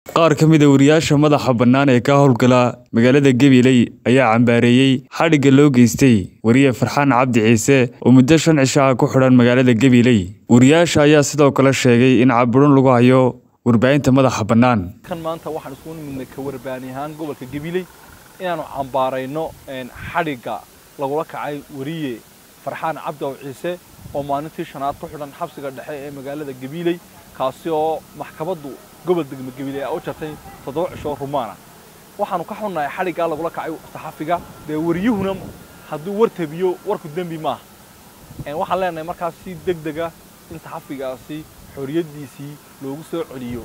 qaar ka mid a wariyaasha madaxa bannaan ee ka howlgala magaalada gabiley ayaa cambaareeyey xadhigga loo geystay wariye farxaan cabdi ciise oo muddo shan cisho ah ku xidhan magaalada gabiley wariyaasha ayaa sidoo kale sheegay in caburin lagu hayo warbaahinta madaxa bannaan kan maanta waxaan isugu nimidnay ka warbaani ahaan gobolka gabiley inaanu cambaarayno xadhigga lagula kacay wariye farxaan cabdi aw ciise oo maalintii shanaad ku xidhan xabsiga dhexe ee magaalada gabiley kaasi oo maxkamaddu gobol degmo gabiley a u jartay toddoba cisho rumaana waxaanu ka xunnahay xadhiggaa lagula kacay saxafiga dee wariyuhuna hadduu war tabiyo warku dembi maaha waxaan leenahay markaas si deg dega in saxafigaasi xoriyaddiisii loogu soo celiyo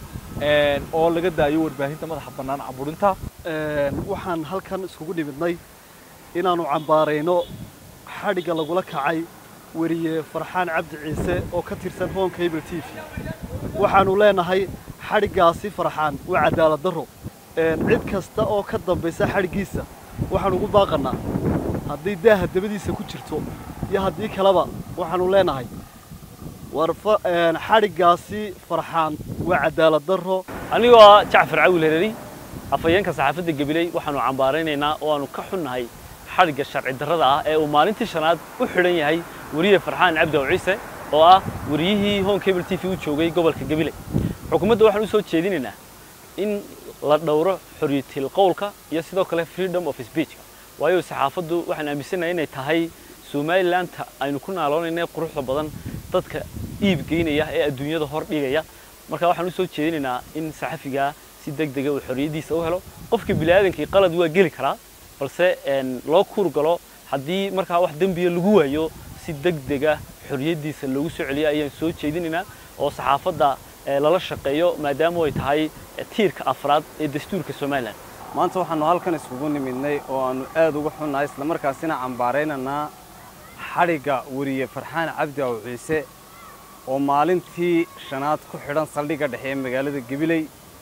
oo laga daayo warbaahinta madaxa bannaan caburinta waxaan halkan iskugu nimidnay inaannu cambaarayno xadhigga lagula kacay weriye farxaan cabdi ciise oo ka tirsan home cable t v waxaannu leenahay xadhiggaasi farxaan waa cadaalad darro cid kasta oo ka dambaysa xadhiggiisa waxaan ugu baaqannaa haddii daaha dabadiisa ku jirto iyo haddii kaleba waxaannu leenahay war xadhiggaasi farxaan waa cadaalad darro anigoo ah jacfar cawil hereri afhayeenka saxaafadda gabiley waxaannu cambaaraynaynaa oo aanu ka xunnahay xadhigga sharci darrada ah ee uu maalintii shanaad u xidhan yahay weriye farxaan cabdi aw ciise oo ah wariyihii home cable t v u joogay gobolka gabiley xukuumadda waxaan u soo jeedinaynaa in la dhowro xorriyatil qowlka iyo sidoo kale freedom of speechka waayo saxaafaddu waxaan aaminsanahay inay tahay somalilandta aynu ku naaloonayna quruxda badan dadka iib geynaya ee adduunyada hor dhigaya marka waxaan u soo jeedinaynaa in saxafigaa si deg dega uu xorriyaddiisa u helo qofka bini'aadankii qalad waa geli karaa balse loo kuur galo haddii markaa wax dembiya lagu waayo si deg dega xorriyaddiisa loogu soo celiyo ayaan soo jeedinaynaa oo saxaafadda lala shaqeeyo maadaama ay tahay tiirka afraad ee dastuurka somalilan maanta waxaannu halkan iskugu nimidnay oo aannu aad uga xunnahay islamarkaasina cambaaraynaynaa xadhigga weriye farxaan cabdi aw ciise oo maalintii shanaad ku xidhan saldhigga dhexe ee magaalada gabiley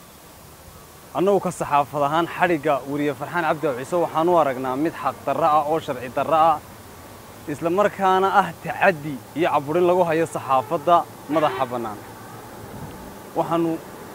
annagu ka saxaafad ahaan xadhigga weriye farxaan cabdi aw ciise waxaan u aragnaa mid xaq darro ah oo sharci darro ah isla markaana ah tacaddi iyo caburin lagu hayo saxaafadda madaxa bannaan waxaannu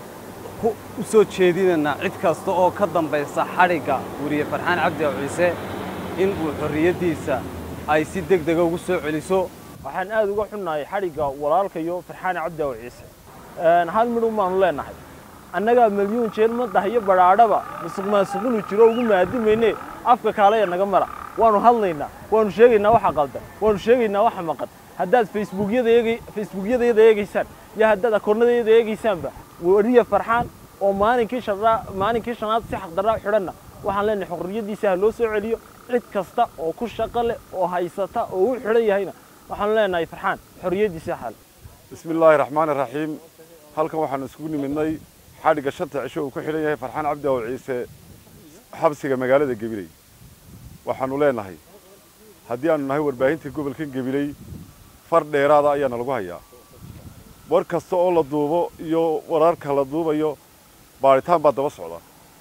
u soo jeedinaynaa cid kasta oo ka dambaysa xadhigga weriye farxaan cabdi aw ciise in uu xorriyaddiisa ay si deg dega ugu soo celiso waxaan aad uga xunnahay xadhigga walaalkayo farxaan cabdi aw ciise hal midhun baanu leenahay annagaa milyuun jeer madax iyo badhaadhaba masuq maasuqinu jiro ugu maadimayne afka kaalaya naga mara waanu hadlaynaa waanu sheegaynaa waxa qaldan waanu sheegaynaa waxa maqan haddaad facebookyadayada eegaysaan iyo haddaad akoonnadayada eegaysaanba weriye farxaan oo maalinkii maalinkii shanaad si xaqdarraa xidhanna waxaan leenahay xorriyaddiisa ha loo soo celiyo cid kasta oo ku shaqo leh oo haysata oo u xidhan yahayna waxaanu leenahay farxaan xorriyaddiisa xal bismi illaahi raxmaani raxiim halkan waxaanu isugu nimidnay xadhigga shanta cisho uu ku xidhan yahay farxaan cabdi aw ciise xabsiga magaalada gabiley waxaannu leenahay haddii aanu nahay warbaahinta gobolkan gabiley far dheeraada ayaana lagu hayaa war kasta oo la duubo iyo wararka la duubayo baadhitaan baa daba socda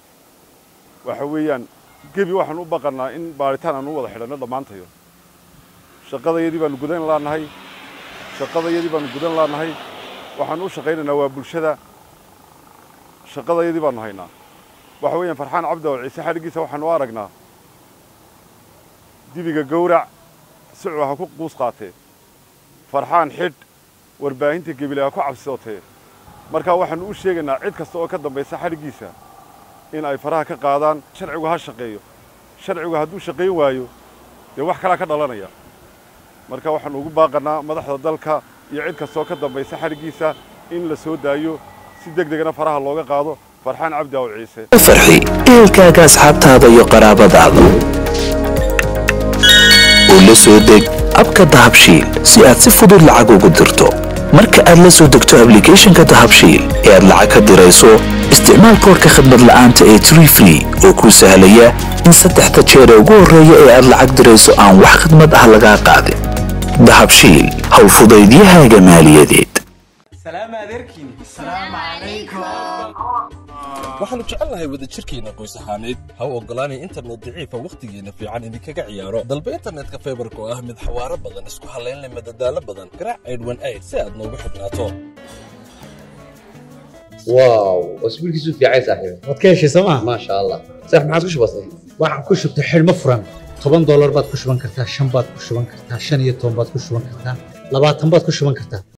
waxa weeyaan gebi waxaanu u baqannaa in baadhitaan aanu u wada xidhanno dhammaantayo shaqadayadii baanu gudan laannahay shaqadayadii baanu gudan laannahay waxaanu u shaqaynaynaa waa bulshada shaqadayadii baanu haynaa waxa weeyaan farxaan cabdi aw ciise xadhiggiisa waxaanu u aragnaa dibiga gowrac sicuu ha ku quus qaatee farxaan xidh warbaahinta gebile ha ku cabsootee markaa waxaannu u sheegaynaa cid kasta oo ka dambaysa xadhiggiisa in ay faraha ka qaadaan sharcigu ha shaqeeyo sharcigu hadduu shaqayn waayo dee wax kalaa ka dhalanaya marka waxaannu ugu baaqannaa madaxda dalka iyo cid kastaoo ka dambaysa xadhiggiisa in la soo daayo si deg degna faraha looga qaado farxaan cabdi aw ciise farxi ehelkaaga asxaabtaada iyo qaraabadaada oo la soo deg abka dahabshiil si aad si fudud lacag ugu dirto marka aad la soo degto ablicathonka dahabshiil ee aad lacag ka dirayso isticmaal koorka khadmad la'aanta ee tree free oo kuu sahlaya in saddexda jeer ee ugu horreeya ee aad lacag dirayso aan wax khidmad ah lagaa qaadin dahabshiil howlfudaydiyahaaga maaliyadeed waxaannu jecelnahay wadajirkeenna qoys ahaaneed ha u oggolaanay internet daciifa wakhtigeenna fiican idinkaga ciyaaro dalba internetka faybarka oo ah mid xawaaro badan isku hallaynle madadaalo badan garaac aydhwan ayd si aad noogu xidhnaato واو واسبوع كيسو في عايز صاحبي waad ka heshay sooma ما شاء الله صح ما عادش بسيط waxaan ku shubtay xidhmo furan toban doolar baad ku shuban kartaa shan baad ku shuban kartaa shan iyo toban baad ku shuban kartaa labaatan baad ku shuban kartaa